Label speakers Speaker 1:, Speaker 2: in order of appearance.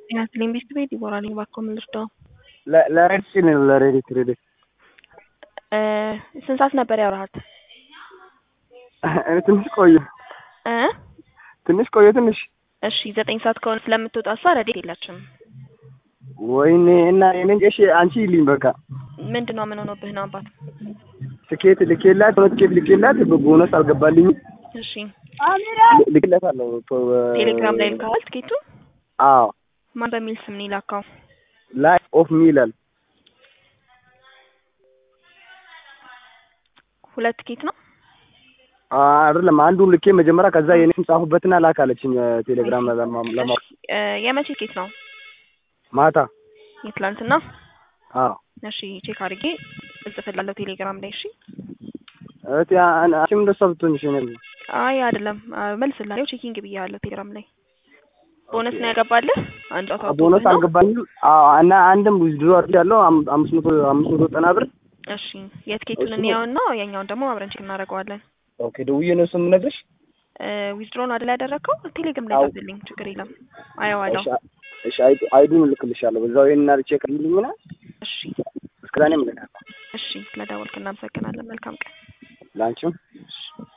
Speaker 1: ጤና ይስጥልኝ ቤት ቤት ዲቦራ ነኝ። እባክዎ ምን ልርዳው?
Speaker 2: ለሬዲት ሲል ነው ለሬዲት ሬዲት
Speaker 1: እ ስንት ሰዓት ነበር ያወራሃት?
Speaker 2: ትንሽ ቆየ
Speaker 1: እ
Speaker 2: ትንሽ ቆየ ትንሽ
Speaker 1: እሺ ዘጠኝ ሰዓት ከሆነ ስለምትወጣ እሷ ረዴት የላችም።
Speaker 2: ወይኔ እና የኔን እሺ አንቺ ይልኝ በቃ
Speaker 1: ምንድን ነው ምን ሆኖብህ ነው አባት?
Speaker 2: ትኬት ልኬላት ሆነ ትኬት ልኬላት ቦነስ አልገባልኝም።
Speaker 1: እሺ
Speaker 2: ልኬላት አለው
Speaker 1: ቴሌግራም ላይ ልካዋል ትኬቱ?
Speaker 2: አዎ
Speaker 1: ማን በሚል ስም ነው የላካው?
Speaker 2: ላይፍ ኦፍ ሚ ይላል።
Speaker 1: ሁለት ትኬት ነው?
Speaker 2: አይደለም አንዱን ልኬ መጀመሪያ ከዛ የኔ ስም ጻፉበትና ላክ አለችኝ ቴሌግራም ለማ
Speaker 1: እ የመቼ ትኬት ነው?
Speaker 2: ማታ
Speaker 1: የትላንትና?
Speaker 2: አዎ
Speaker 1: እሺ ቼክ አድርጌ እጽፍላለሁ ቴሌግራም ላይ እሺ።
Speaker 2: እህቴ አንቺም እንደሷ ብትሆንሽ እኔ
Speaker 1: አይ አይደለም መልስላለሁ ቼኪንግ ብያለሁ ቴሌግራም ላይ ቦነስ ነው ያገባልህ አንድ ጨዋታ ወጥቶብህ
Speaker 2: ቦነስ
Speaker 1: ነው?
Speaker 2: አልገባኝም። አዎ እና አንድም ዊዝድሮ አድርጌያለሁ አም- አምስት መቶ አምስት መቶ ዘጠና ብር
Speaker 1: እሺ የትኬቱን
Speaker 2: እሱ-
Speaker 1: እንየውና የኛውን ደግሞ አብረን ቼክ እናደርገዋለን።
Speaker 2: ኦኬ ደውዬ ነው እሱን የምነግርሽ።
Speaker 1: ዊዝድሮን አይደል ያደረግከው? ቴሌግራም ላይ
Speaker 2: አዎ።
Speaker 1: ጻፍልኝ ችግር የለም አየዋለሁ።
Speaker 2: እሺ እሺ አይዲ- አይዲውን እልክልሻለሁ በዛው ይሄን አድርጌ ከልልኝና
Speaker 1: እሺ
Speaker 2: እስከዛኔ እልካለሁ
Speaker 1: እሺ ስለደወልክ እናመሰግናለን። መልካም ቀን።
Speaker 2: ለአንቺም
Speaker 1: እሺ